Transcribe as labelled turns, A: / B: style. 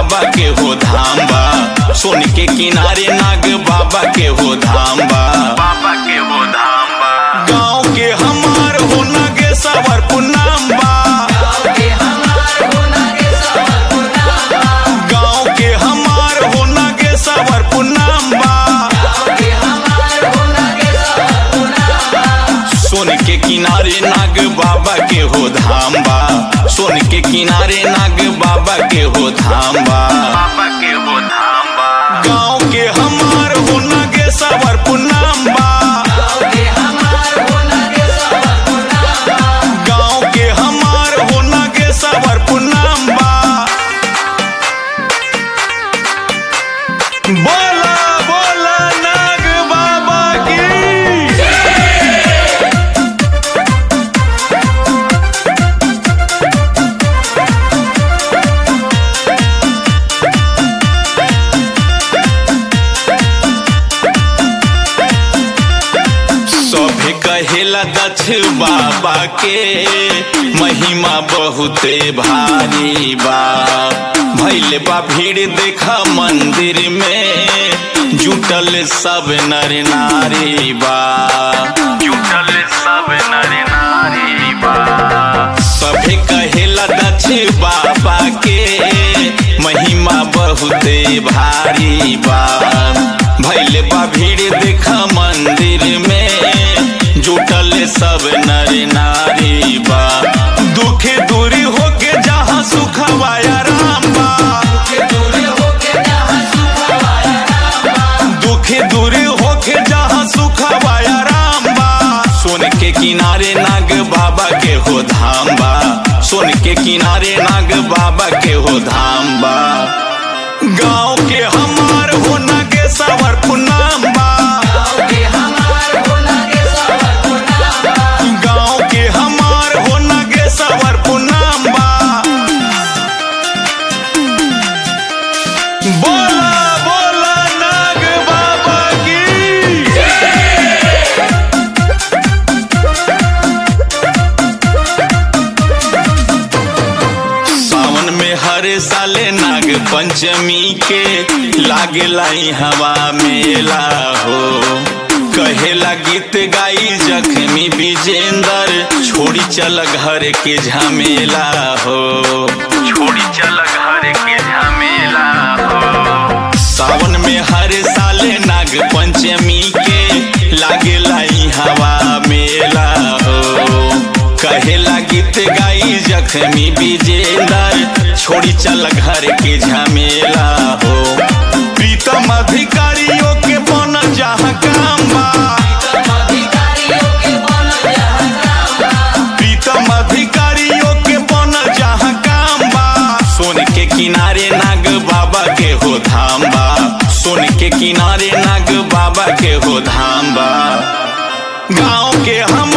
A: बाबा के हो धाम बा सोन के किनारे नाग बाबा के हो धाम बा बाबा के हो धाम बा गाँव के हमार हो नागे सवर पुनाम बा गाँव के हमार हो नागे सवर पुनाम बा सोन के किनारे नाग बाबा के हो धाम बा सोन के किनारे नाग बाबा के हो धाम बा बाबा के हो धाम बा गाँव के हमार हो नागे सवर पुनाम बा गाँव के हमार हो नागे सवर पुनाम बा बोला बोला नाग बाबा की सभे कहेला दक्ष बाबा के महिमा बहुते भारी बा भैल बा भीड़ देखा मंदिर में जुटल सब नर नारी बा जुटल सब नर नारी बा सभे कहेला दक्ष बाबा के महिमा बहुते भारी बा भैल बा भीड़ देखा मंदिर में जुटल सब नर नारी बा दुख दूरी होके जहाँ सुखवाया राम बा दुख दूरी होके जहाँ सुखवाया राम बा सोन के किनारे नाग बाबा के हो धाम बा सोन के किनारे नाग बाबा के हो धाम बा गाँव के हमार हो नागे सवर पुनाम बा गाँव के हमार हो नागे सवर पुनाम बा बोला बोला नाग बाबा की सावन में हर साले नाग पंचमी के लागे लाई हवा मेला हो कहेला गीत गाई जख्मी विजेंदर छोड़ी चल घर के झमेला हो छोड़ी चल घर के झमेला हो सावन में हर साले नाग पंचमी के लागे लाई हवा मेला हो कहेला गीत गाई जख्मी विजेंदर छोड़ी चल घर के झमेला हो प्रीतम अधिकारियों के बन जहाँ काम बा प्रीतम अधिकारियों के बन जहाँ काम बा सोन के किनारे नाग बाबा के हो धाम बा सोन के किनारे नाग बाबा के हो धाम बा गाँव के हम